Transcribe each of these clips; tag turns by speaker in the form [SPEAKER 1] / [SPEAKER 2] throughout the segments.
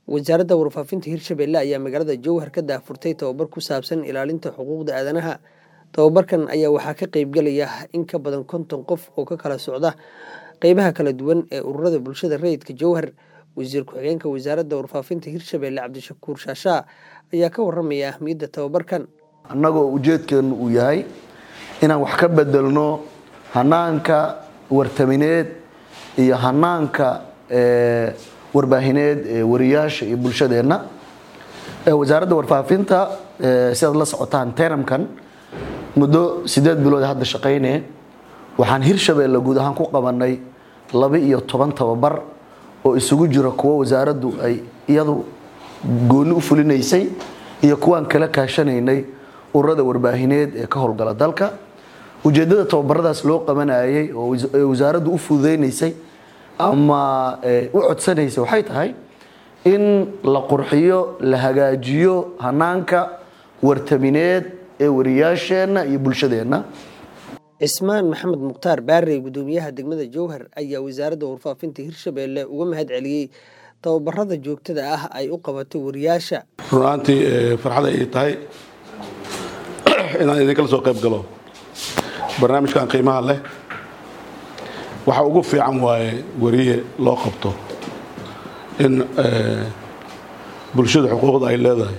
[SPEAKER 1] wasaaradda warfaafinta hirshabelle ayaa magaalada jowhar ka daahfurtay tababar ku saabsan ilaalinta xuquuqda aadanaha tababarkan ayaa waxaa ka qeybgelaya in ka badan konton qof oo ka kala socda qeybaha kala duwan ee ururada bulshada rayidka jowhar wasiir ku-xigeenka wasaaradda warfaafinta hirshabelle cabdishakuur shaashaa ayaa ka waramaya ahmiyadda tababarkan
[SPEAKER 2] annagoo ujeedkeenu uu yahay inaan wax ka bedelno hanaanka wartamineed iyo hanaanka warbaahineed ee wariyaasha iyo bulshadeenna wasaaradda warfaafinta sidaad la socotaan teramkan muddo sideed bilood hadda shaqaynee waxaan hirshabeelle guud ahaan ku qabanay laba iyo toban tababar oo isugu jira kuwo wasaaraddu ay iyadu gooni u fulinaysay iyo kuwaan kala kaashanaynay ururada warbaahineed ee ka howlgala dalka ujeeddada tababaradaas loo qabanayay oo wasaaraddu u fududaynaysay ama u codsanaysay waxay tahay in la qurxiyo la hagaajiyo hanaanka wartamineed ee wariyaasheenna iyo bulshadeenna
[SPEAKER 1] cismaan maxamed mukhtaar baarey gudoomiyaha degmada jowhar ayaa wasaaradda warfaafinta hirshabelle uga mahad celiyey tababarada joogtada ah ay u qabatay wariyaasha
[SPEAKER 3] runaantii farxad ay tahay inaan idinkala soo qayb galo barnaamijkan qiimaha leh waxa ugu fiican waaye wariye loo qabto in bulshada xuquuqda ay leedahay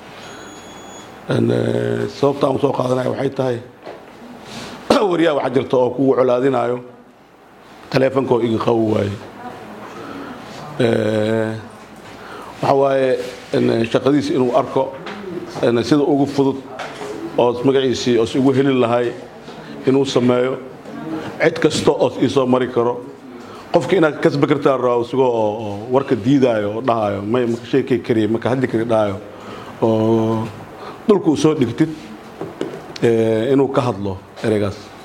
[SPEAKER 3] sababta aan soo qaadanaya waxay tahay wariyaha waxaa jirta oo kugu colaadinayo taleefonkoo iga qawi waaye waxa waaye shaqadiisi inuu arko sida ugu fudud oos magaciisii oos ugu heli lahay inuu sameeyo cid kasta oos ii soo mari karo qofka inaad kasba kartaa raa isagoo oo warka diidaayo oo dhahayo may maka sheekay kariya maka hadli kari dhahayo oo dhulka u soo dhigtid inuu ka hadlo ereygaas